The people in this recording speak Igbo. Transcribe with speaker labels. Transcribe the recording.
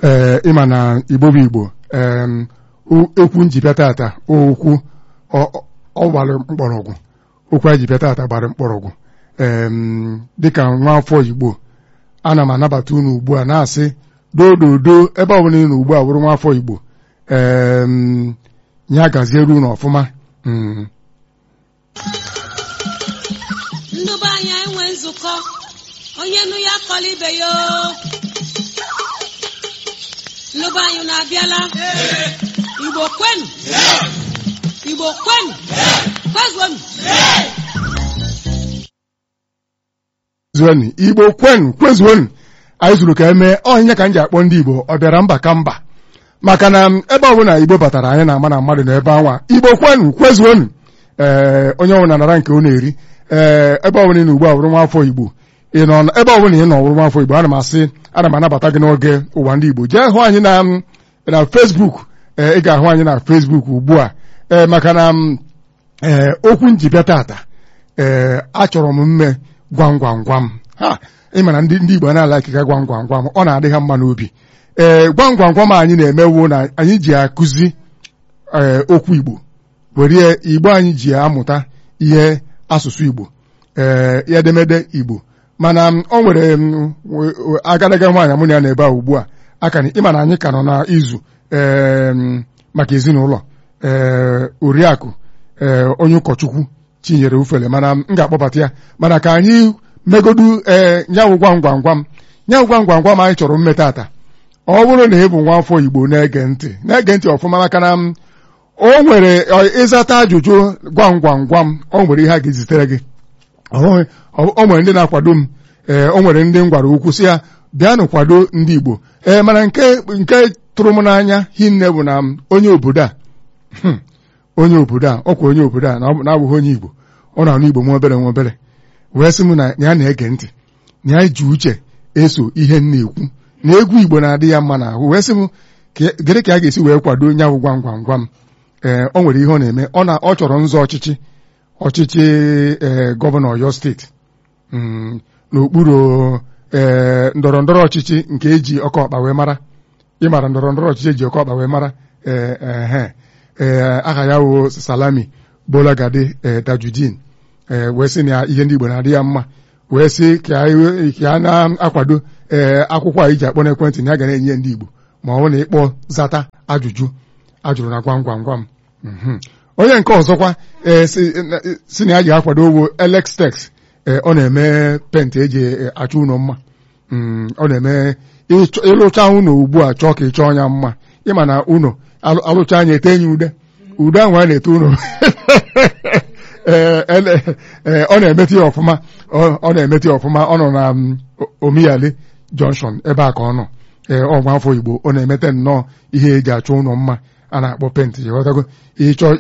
Speaker 1: ee ịma na igbo bụ igbo em, o- okwu njibịa tata okwu ọ- ọ gbara mkpọrọgwụ okwu anyị ji bịa tata gbara mkpọrọgwụ em, dịka nwa afọ igbo ana m anabata unu ugbu a na-asị dododo ebe ọbụla ị nọ ugbu a bụrụ nwa afọ igbo em, ya gaziere unu ọfụma Mm.
Speaker 2: ndụba anyị enwe nzukọ onye nụ ya kọla ibe ya o. ndụba anyị na-abịala igbo kwenu igbo kwenu kwezuonu
Speaker 1: zuoni igbo kwenu kwezuonu anyị zuru ka emee ọhịnya ka m ji akpọ ndị igbo ọ bịara mba ka mba maka na m, ebe ọbụla igbo batara anyị na-ama na mmadụ na ebe anwa igbo kwenu kwezuonu ee onye ọbụla nara nke ọ na-eri ee ebe ọbụla ị nọ ugbu a bụrụ nwa afọ igbo ị nọ na- ebe ọbụla ị nọ bụrụ nwa afọ igbo ana m asị ana m anabata gị n'oge ụwa ndị igbo jee hụ anyị na m, na facebook ee ị ga-ahụ anyị na facebook ugbu a ee maka na m, ee okwu njibịa tata ee achọrọ m mme gwam gwam gwam ha ịma na ndị ndị igbo na-ala akịka gwam gwam gwam ọ na-adị ha mma n'obi ee gwam gwam gwam anyị na-emewo na anyị ji akụzi ee okwu igbo were igbo anyị ji amụta ihe asụsụ igbo ee edemede igbo mana m, o nwere m, w- w- agadaga nwaanyị mụ na ya na ebe a ugbu a aka na ịma na anyị ka nọ na izu ee m, maka ezinụlọ ee oriakụ ee onye ụkọchukwu chinyere ufele mana m ga-akpọbata ya mana ka anyị megodu ee nyawụ gwam gwam gwam nyawụ gwam gwam gwam anyị chọrọ mme tata ọ bụrụ na ị bụ nwa afọ igbo na-ege ntị na-ege ntị ọfụma maka na m, o nwere ọ, ịzata ajụjụ gwam gwam gwam o nwere ihe a ga-ezitere gị ọ o nwere ndị na-akwado m ee o nwere ndị m gwara okwu sị ya bịanụ kwado ndị igbo ee mana nke nke tụrụ m n'anya hinne bụ na m, onye obodo a hmm, onye obodo a ọkwa onye obodo a na ọ bụ- na-abụghị onye igbo ọ na-anụ igbo nwa obere nwa obere wee sị m na ya na-ege ntị na ya ji uche eso ihe m na-ekwu na egwu igbo na-adị ya mma n'ahụ wee sị m "Ka- gịnị ka a ga-esi wee kwado nyawụ gwam gwam gwam ee o nwere ihe ọ na-eme ọ na ọ chọrọ nzọ ọchịchị ọchịchị ee gọvanọ Ọyọ steeti mm, n'okpuru ee ndọrọ ndọrọ ọchịchị nke eji ọkọ ọkpa wee mara ịmara ndọrọ ndọrọ ọchịchị eji ọkọ ọkpa wee mara ee ehe ee aha ya wo Salami Bolagade ee Tajudeen ee wee sị na ihe ndị Igbo na-adị ya mma wee sị ka anyị- ka a na-akwado ee akwụkwọ a iji akpọ n'ekwentị na ya ga na-enye ndị Igbo ma ọ bụ na ịkpọ zata ajụjụ ajụrụ na gwam gwam gwam Mhm. onye nke ọzọkwa ee si na- si na ya ji akwado owo Elextex ee ọ na-eme penti eji e, achọ ụlọ mma Mm, ọ na-eme ịchọ- ịlụcha ụlọ ugbu a chọọ ka ị chọọ ya mma ịma na ụlọ alụ- alụcha anya ete enyi ude ude ahụ a na-ete ụlọ ee ele- ee, ọ na-emeti ya ọfụma ọ ọ na-emeti ya ọfụma ọ nọ na mm, O- omiyali junction ebe a ka ọ nọ ee ọgwa afọ igbo ọ na-emete nnọọ ihe eji achọ ụlọ mma a na-akpọ penti ịghọtago ịchọ